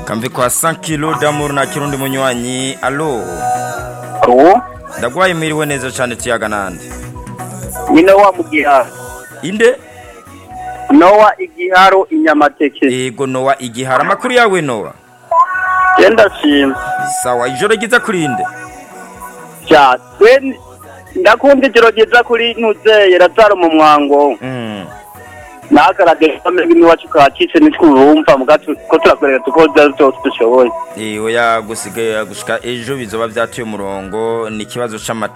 kamve kwa 100 kilo d'amour na kirundi munywanyi alo uwo ndagwaye mwiriwe neza cane tuyaga nande ni nowa mu giharo inde nowa igiharo inyamateke ego nowa igihara amakuru yawe nowa genda shima sawa ijoro ryiza kurinde ja twe ndakunda ijoro ryiza kuri ntuzeye razaro mu mwango mm. nagaragaye kamere iwacu kacitse nitwumva mugatu ko turakorera tukoza byose dushoboye Eh, oya gusigaye gushika ejo bizoba vyatuye umurongo ni ikibazo c'amata